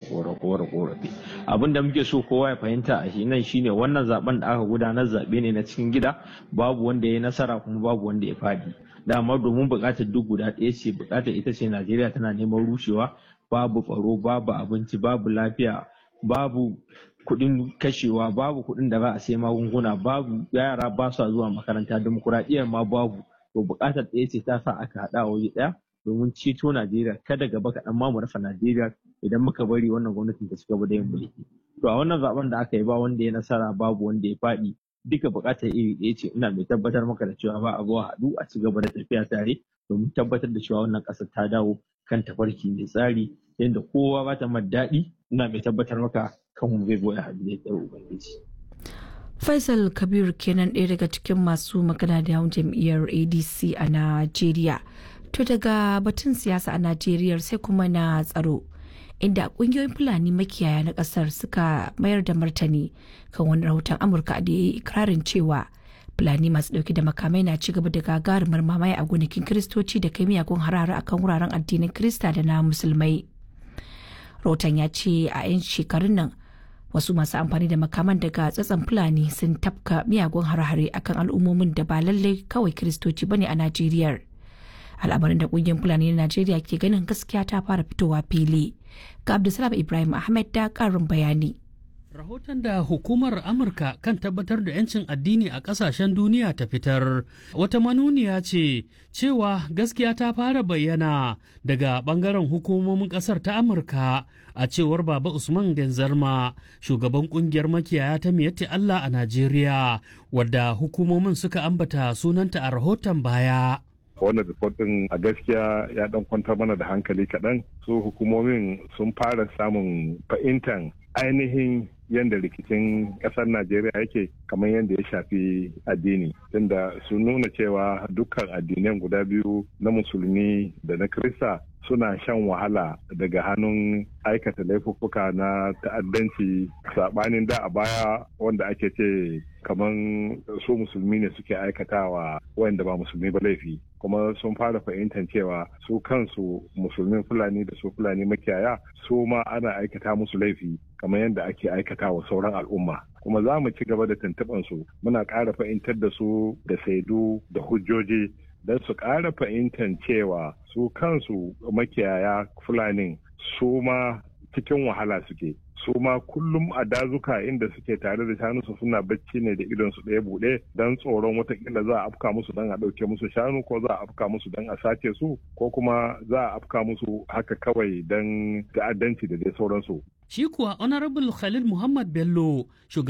korafe abin da muke so kowa ya fahimta a shi nan shine wannan zaben da aka gudanar zaɓe ne na cikin gida babu wanda ya yi nasara kuma babu wanda ya faɗi dama domin buƙatar duk guda ɗaya ce buƙatar ita ce najeriya tana neman rushewa babu tsaro babu abinci babu lafiya babu kuɗin kashewa babu kuɗin da za a sai magunguna babu yara ba su zuwa makaranta demokuraɗiyyar ma babu to buƙatar ɗaya ce ta sa aka haɗa waje ɗaya domin ceto Najeriya kada gaba kaɗan ma mu rasa Najeriya idan muka bari wannan gwamnatin ta cigaba da yin mulki. To a wannan zaben da aka yi ba wanda ya nasara babu wanda ya faɗi duka buƙatar iri ɗaya ce ina mai tabbatar maka da cewa ba a zuwa haɗu a cigaba da tafiya tare domin tabbatar da cewa wannan ƙasar ta dawo kan tafarki mai tsari yadda kowa ba ta daɗi ina mai tabbatar maka kanmu zai zo ya haɗu da ya Ubangiji. Faisal Kabir kenan ɗaya daga cikin masu magana da yawon jam'iyyar ADC a Najeriya. To daga batun siyasa a Najeriya sai kuma na tsaro. Inda kungiyoyin Fulani makiyaya na kasar suka mayar da martani kan wani rahoton Amurka da ya yi ikirarin cewa Fulani masu dauke da makamai na ci gaba da gagarumar mamaye a gonakin Kiristoci da kai miyagun harare akan wuraren addinin Kirista da na Musulmai. Rahoton ya ce a 'yan shekarun nan wasu masu amfani da makaman daga tsatsan Fulani sun tafka miyagun harare akan al'ummomin da ba lallai kawai Kiristoci bane a Najeriya. al'amarin da kungiyar fulani na najeriya ke ganin gaskiya ta fara fitowa fili ga abdulsalam ibrahim ahmed da karin bayani Rahoton da hukumar Amurka kan tabbatar da 'yancin addini a ƙasashen duniya ta fitar wata manuniya ce cewa gaskiya ta fara bayyana daga ɓangaren hukumomin ƙasar ta Amurka a cewar Baba Usman Genzarma shugaban ƙungiyar makiyaya ta miyatti Allah a Najeriya wadda hukumomin suka ambata sunanta a rahoton baya. wannan report din a gaskiya ya dan kwantar mana da hankali kaɗan su hukumomin sun fara samun fahimtar ainihin yadda rikicin ƙasar najeriya yake kamar yadda ya shafi addini tunda sun nuna cewa dukkan addinan guda biyu na musulmi da na krista suna shan wahala daga hannun aikata laifuffuka na ta'addanci saɓanin da a baya wanda ake ce kamar su musulmi ne suke aikatawa wanda ba musulmi ba laifi kuma sun fara fahimtar cewa su kansu musulmin fulani da su fulani makiyaya su ma ana aikata musu laifi kamar yadda ake aikata wa sauran al'umma kuma za mu ci gaba da tuntuɓar su muna ƙara fahimtar da su da saidu da hujjoji don su ƙara fahimtar cewa su kansu makiyaya fulani su ma cikin wahala suke su ma kullum a dazuka inda suke tare da shanunsu suna bacci ne da idon su ɗaya buɗe don tsoron watakila za a afka musu don a ɗauke musu shanu ko za a afka musu don a sace su ko kuma za a afka musu haka kawai don ta'addanci da dai sauransu. Shi kuwa Honorable Khalil Muhammad Bello,